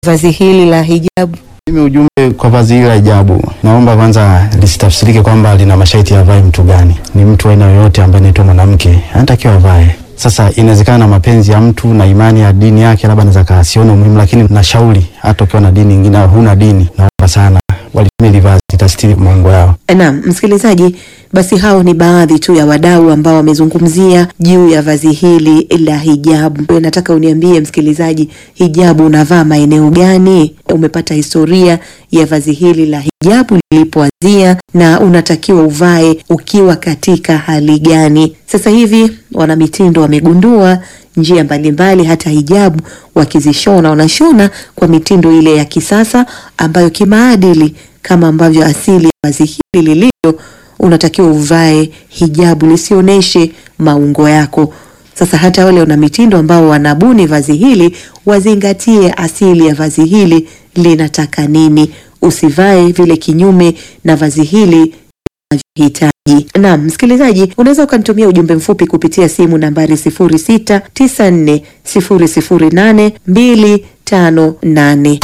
vazi hili la hijabu? Mimi ujumbe kwa vazi hili la hijabu, naomba kwanza lisitafsirike kwamba lina masharti avae mtu gani. Ni mtu aina yoyote ambaye anaitwa mwanamke anatakiwa avae. Sasa inawezekana na mapenzi ya mtu na imani ya dini yake, labda anaweza kasiona umuhimu, lakini nashauri hata ukiwa na dini nyingine au huna dini, naomba sana walitumia hili vazi litastiri maungo yao. Naam, msikilizaji, basi hao ni baadhi tu ya wadau ambao wamezungumzia juu ya vazi hili la hijabu. Nataka uniambie msikilizaji, hijabu unavaa maeneo gani? Umepata historia ya vazi hili la hijabu lilipoanzia na unatakiwa uvae ukiwa katika hali gani? Sasa hivi wanamitindo wamegundua njia mbalimbali, hata hijabu wakizishona wanashona kwa mitindo ile ya kisasa ambayo kimaadili kama ambavyo asili ya vazi hili lilivyo, unatakiwa uvae hijabu lisioneshe maungo yako. Sasa hata wale wana mitindo ambao wanabuni vazi hili wazingatie asili ya vazi hili linataka nini, usivae vile kinyume na vazi hili hitaji. Naam, msikilizaji, unaweza ukanitumia ujumbe mfupi kupitia simu nambari 0694008258